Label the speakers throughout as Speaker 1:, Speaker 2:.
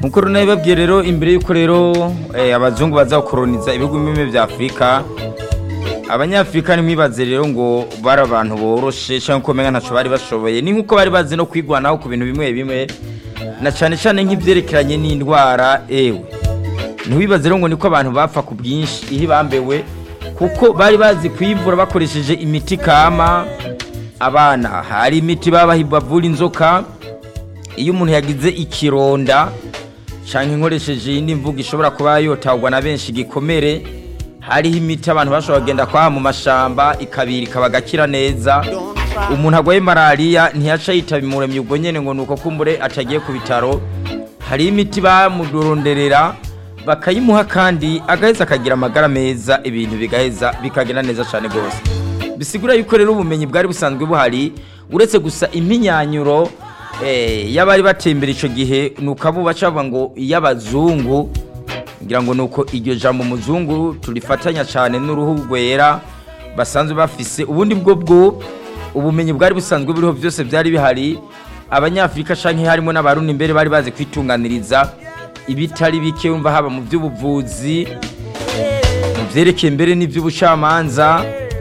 Speaker 1: nkuko runabibabwiye rero imbere y'uko rero eh, abazungu baza gukoroniza ibihugu bimwe bya afurika abanyafurika ntimwibaze rero ngo bari abantu boroshe cyangwa ko umenga ntacyo bari bashoboye ni nk'uko bari bazi no kwigwanaho ku bintu bimwe bimwe na cyane cyane nk'ibyerekeranye n'indwara ewe ntiwibaze rero ngo niko abantu bapfa ku bwinshi iyo bambewe kuko bari bazi kwivura bakoresheje imiti kama abana hari imiti babaha bavura inzoka iyo umuntu yagize ikironda cyangwa inkoresheje iyindi mvugo ishobora kuba yotagwa na benshi igikomere hariho imiti abantu bashobora kugenda kwaha mu mashamba ikabira ikaba agakira neza umuntu arwaye malariya ntiyaca yitaba imuremyi ubwo nyine ngo ni uko kumbure atagiye ku bitaro hariho imiti bamudoronderera bakayimuha kandi agaheza akagira amagara meza ibintu bigaheza bikagenda neza cyane rwose bisigura yuko rero ubumenyi bwari busanzwe buhari uretse gusa impinyanyuro y'abari batembera icyo gihe ni ukabuba cyangwa ngo iy'abazungu ngira ngo ni uko iryo jambo umuzungu turifatanya cyane n'uruhu rwera basanzwe bafise ubundi bwo bwo ubumenyi bwari busanzwe buriho byose byari bihari abanyafurika cyangwa harimo n'abarundi imbere bari bazi kwitunganiriza ibitari bike wumva haba mu by'ubuvuzi mu byerekeye mbere n'iby'ubucamanza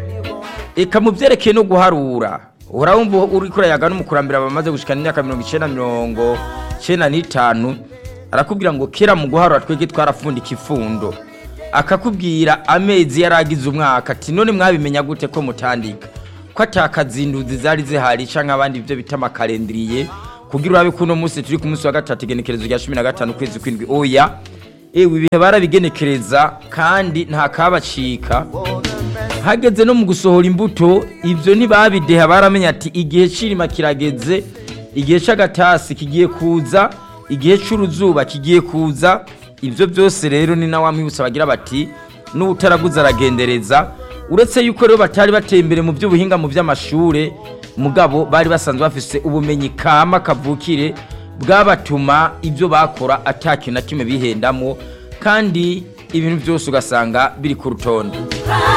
Speaker 1: eka mu byerekeye no guharura urabumva uri kurayaga n'umukurambere bamaze gushikana imyaka mirongo icyenda mirongo icyenda n'itanu arakubwira ngo kera mu guharura twege twarafundika ifundo akakubwira amezi yari agize umwaka ati none mwabimenya gute ko mutandika ko atakazinduzi zari zihari cyangwa abandi ibyo bita amakarendiriye kugira urabe ko uno munsi turi ku munsi wa gatatu igenekerezo rya cumi na gatanu ukwezi kw'indwi oya ewe ibihe barabigenekereza kandi nta kabacika hageze no mu gusohora imbuto ibyo ntibabideha baramenya ati igihe cy'irima kirageze igihe cy'agatasi kigiye kuza igihe cy'uruzuba kigiye kuza ibyo byose rero ni nawe wamwibutsa bagira bati n'utaraguze aragendereza uretse yuko rero batari bateye imbere mu by'ubuhinga mu by'amashuri mugabo bari basanzwe bafise ubumenyi kama kavukire bwabatuma ibyo bakora atakintu na kimwe bihendamo kandi ibintu byose ugasanga biri ku rutonde